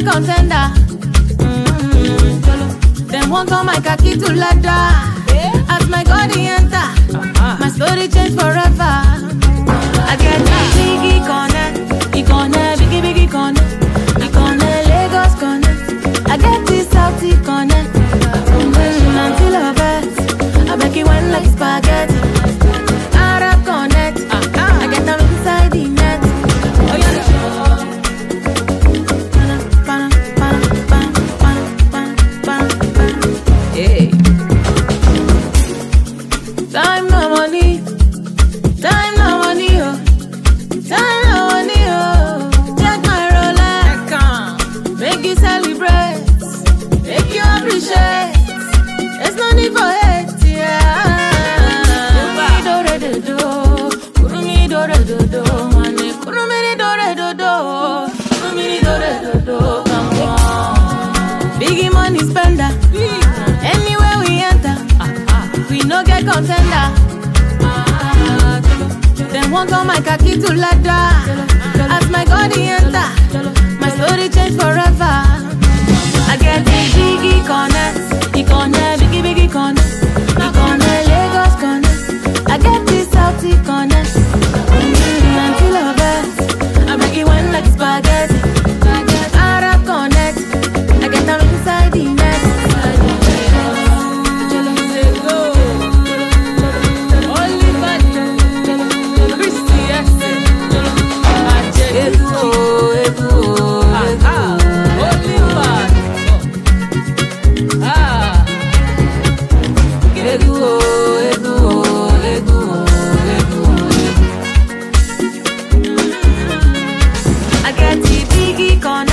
get contender. Mm, Jolo. Them won't call my khaki to ladder. As my God he enter, my story change forever. I get biggie connect, he connect, biggie biggie connect, he connect, Lagos connect. I get this Southie connect, mm, until I vex. I make it went like spaghetti. Arab connect, I get them inside the net. Oh yeah. Pana, pana, pana, pana, pana, pana, pana, pana. Hey. Time no money, time no money, oh. Time no money, oh. Take my Rolex, make you celebrate, make you appreciate. There's no need for hate, yeah. Kurumi dore do do, kurumi dore do do, mane kurumi dore do do, kurumi dore do do, come on. Biggie money spender, anywhere we enter. We no get contender. Them won't call my khaki to ladder. As my God he enter, my story change forever. I get the biggie connect, he connect, biggie biggie connect, he connect, Lagos connect. I get this Southie connect. Mm, until I vex, I make it went like spaghetti. Arab connect, I get them inside the net. I get the biggie connect.